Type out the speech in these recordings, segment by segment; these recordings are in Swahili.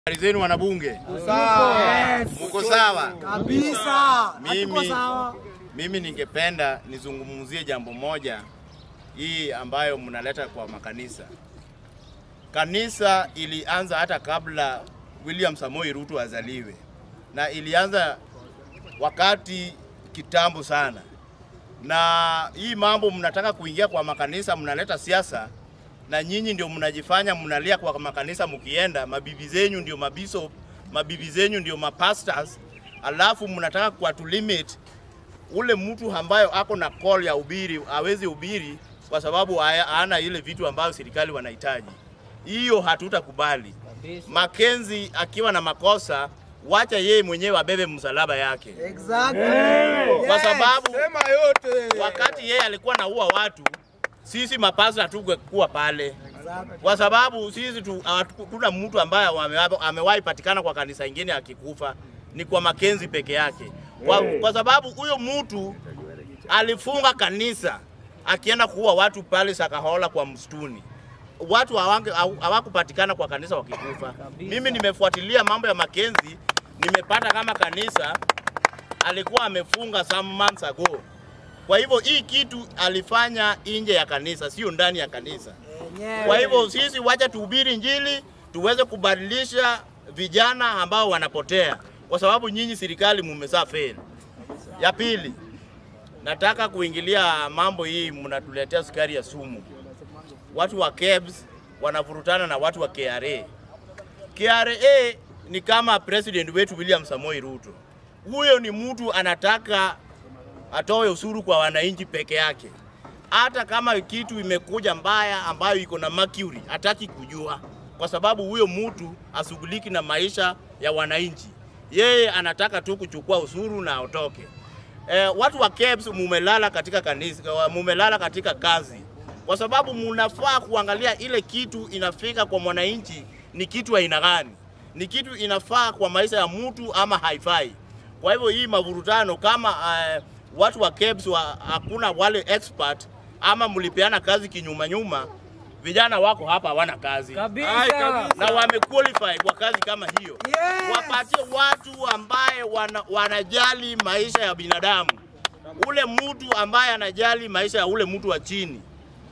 Habari zenu wanabunge, Sawa. muko sawa? Kabisa. Hatuko Mimi, sawa. mimi ningependa nizungumzie jambo moja hii ambayo mnaleta kwa makanisa. Kanisa ilianza hata kabla William Samoei Ruto azaliwe, na ilianza wakati kitambo sana, na hii mambo mnataka kuingia kwa makanisa, mnaleta siasa na nyinyi ndio mnajifanya mnalia kwa makanisa, mkienda mabibi zenyu ndio mabishop, mabibi zenyu ndio mapastors, alafu mnataka kuwatu limit ule mtu ambayo ako na call ya ubiri awezi ubiri kwa sababu haya- hana ile vitu ambayo serikali wanahitaji. Hiyo hatutakubali. Makenzi akiwa na makosa, wacha yeye mwenyewe abebe msalaba yake, Exactly. kwa Yes. sababu Sema yote. wakati yeye alikuwa naua watu, sisi mapasta hatungekuwa pale Exactly. kwa sababu sisi tu- hatuna mtu ambaye ame- amewahi patikana kwa kanisa ingine akikufa, ni kwa Makenzi peke yake, kwa, kwa sababu huyo mtu alifunga kanisa akienda kuua watu pale Sakahola kwa msituni. Watu hawange- haw- hawakupatikana kwa kanisa wakikufa. Mimi nimefuatilia mambo ya Makenzi, nimepata kama kanisa alikuwa amefunga some months ago. Kwa hivyo hii kitu alifanya nje ya kanisa, sio ndani ya kanisa. Yenyewe. Kwa hivyo sisi wacha tuhubiri Injili tuweze kubadilisha vijana ambao wanapotea, kwa sababu nyinyi serikali mumezaa fail. Ya pili, nataka kuingilia mambo hii, mnatuletea sukari ya sumu. Watu wa KEBS wanavurutana na watu wa KRA. KRA ni kama president wetu William Samoei Ruto. Huyo ni mtu anataka atoe ushuru kwa wananchi peke yake. Hata kama kitu imekuja mbaya ambayo iko na mercury, hataki kujua, kwa sababu huyo mtu ashughuliki na maisha ya wananchi. Yeye anataka tu kuchukua ushuru na aondoke. Eh, watu wa KEBS mumelala katika kanisa, mumelala katika kazi, kwa sababu munafaa kuangalia ile kitu inafika kwa mwananchi ni kitu aina gani, ni kitu inafaa kwa maisha ya mtu ama haifai. Kwa hivyo hii mavurutano kama uh, watu wa KEBS wa, hakuna wale expert ama mlipeana kazi kinyuma nyuma, vijana wako hapa hawana kazi Kabisa. na wamequalify kwa kazi kama hiyo. Yes. Wapatie watu ambaye wana, wanajali maisha ya binadamu, ule mtu ambaye anajali maisha ya ule mtu wa chini.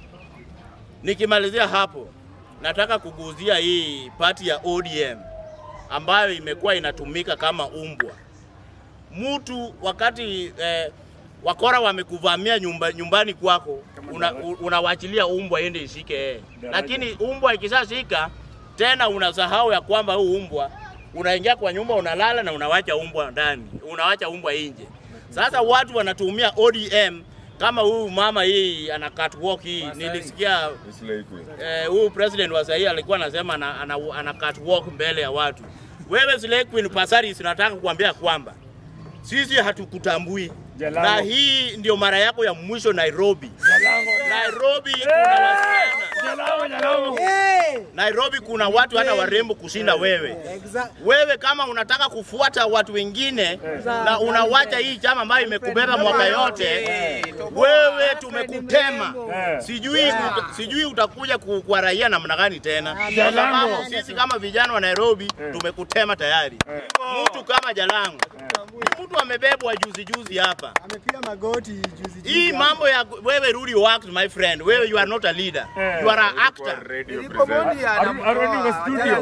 Nikimalizia hapo, nataka kuguzia hii pati ya ODM ambayo imekuwa inatumika kama umbwa. Mtu wakati eh, wakora wamekuvamia nyumba, nyumbani kwako una, u- unawachilia umbwa ende ishike yeye, lakini umbwa ikishashika tena unasahau ya kwamba huu umbwa unaingia kwa nyumba unalala na unawacha umbwa ndani, unawacha umbwa nje. Sasa watu wanatumia ODM kama huyu mama hii ana catwalk hii, nilisikia eh, huyu president wa sahii alikuwa anasema ana, ana, ana catwalk mbele ya watu. Wewe Slay Queen Pasaris, nataka kuambia kwamba sisi hatukutambui Jalango. na hii ndio mara yako ya mwisho Nairobi. Nairobi kuna wasichana, Jalao, jalao. Hey. Nairobi kuna watu hata warembo kushinda wewe. Exactly. Wewe kama unataka kufuata watu wengine na unawacha hii chama ambayo imekubeba mwaka yote, wewe tumekutema. Eh. Sijui uta, sijui utakuja ku- kwa raia namna gani tena, kwa Jalango. sababu sisi kama vijana wa Nairobi tumekutema tayari. Mtu kama Jalango ni mtu amebebwa juzi juzi hapa. Amepiga magoti juzi juzi. Hii hapa. mambo ya wewe rudi work my friend, wewe you are not a leader, you are an actor. Arudi- arudi kwa studio.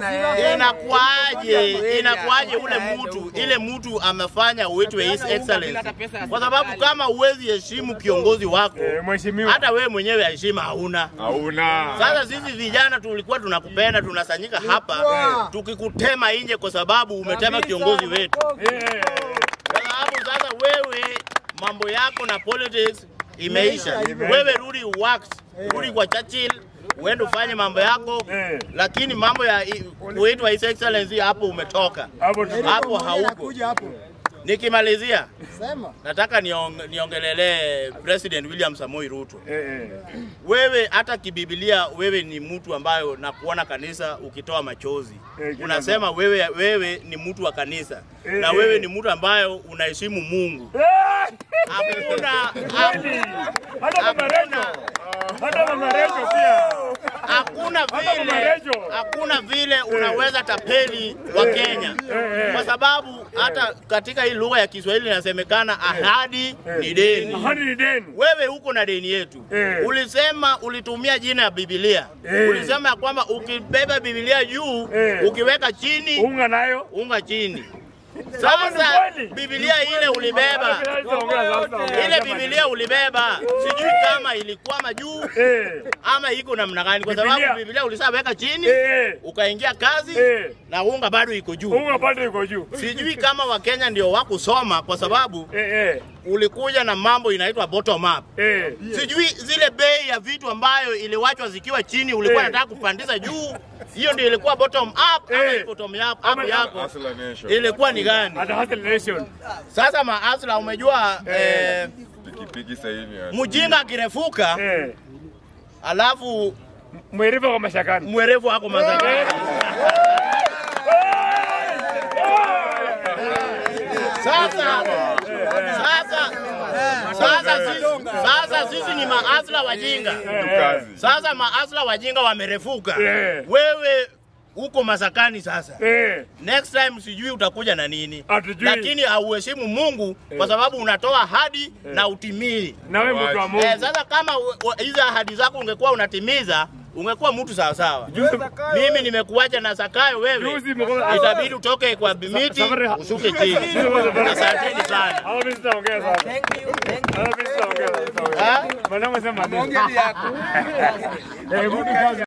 Inakuaje, inakuaje ule mtu ile mtu amefanya uitwe his excellency, kwa sababu kama huwezi heshimu kiongozi wako, Eh, Mheshimiwa. hata wewe mwenyewe heshima hauna. Hauna. Sasa sisi vijana tulikuwa tunakupenda, tunasanyika hapa tukikutema nje kwa sababu umetema kiongozi wetu, Eh, kwa sababu sasa wewe mambo yako na politics imeisha. Imeisha. Wewe rudi works, rudi kwa Churchill uende ufanye mambo yako, Eh. lakini mambo ya i- kuitwa his excellency hapo umetoka. Hapo tu. Eric hapo Omondi hauko. anakuja hapo. Nikimalizia Sema. nataka niong, niongelelee President William Samoei Ruto. Eh, eh. Wewe hata kibibilia, wewe ni mtu ambayo na kuona kanisa ukitoa machozi Eh, kila unasema wewe, wewe ni mtu wa kanisa Eh, na eh. wewe ni mtu ambayo unaheshimu Mungu. Eh, Hakuna kweli. Hata mama Recho. Hata mama Recho pia. hakuna Hata vile marejo. hakuna vile unaweza tapeli wa Kenya eh. kwa sababu hata katika hii lugha ya Kiswahili inasemekana ahadi ni deni. Ahadi ni deni. Wewe uko na deni yetu. Eh. Ulisema ulitumia jina ya Biblia. Eh. Ulisema ya kwamba ukibeba Biblia juu, Eh. ukiweka chini, Unga nayo. unga chini. Kama ni Sasa kweli. Biblia ile ulibeba, ile Biblia ulibeba, sijui kama ilikwama juu Eh. ama iko namna gani, kwa Biblia. sababu Biblia ulisaweka chini Eh. ukaingia kazi Eh. na unga bado iko juu. Unga bado iko juu. Sijui kama Wakenya ndio wakusoma, kwa sababu Eh eh. ulikuja na mambo inaitwa bottom up. Eh. Sijui zile bei ya vitu ambayo iliwachwa zikiwa chini ulikuwa Eh. unataka kupandisha juu, hiyo ndio ilikuwa bottom up ama Eh. bottom up Ama- up yako Hustler ilikuwa ni gani? Hata hata nation. Sasa maasla, umejua eh, Pikipiki sasa hivi yani. mjinga akirefuka Eh. alafu Mwerevu kwa mashakani. mwerevu wako mazakani. Sasa sasa sasa sisi, sasa sisi ni maasla wajinga. Kazi. Sasa maasla wajinga wamerefuka. Eh. Wewe uko masakani sasa. Eh. Next time sijui utakuja na nini, Hatujui. lakini hauheshimu Mungu kwa sababu unatoa ahadi na utimii. Na wewe mtu wa Mungu. Eh, sasa kama u- u- hizo ahadi zako ungekuwa unatimiza ungekuwa mtu sawa sawa. Mimi nimekuacha na Sakayo, wewe Juzi mko- itabidi utoke kwa miti Safari- ushuke chini. Asanteni sana. Hawa mimi sitaongea sasa. Thank you. Thank you. Hawa mimi sitaongea. Ah? Maneno sema nini? Eh, rudi kazi.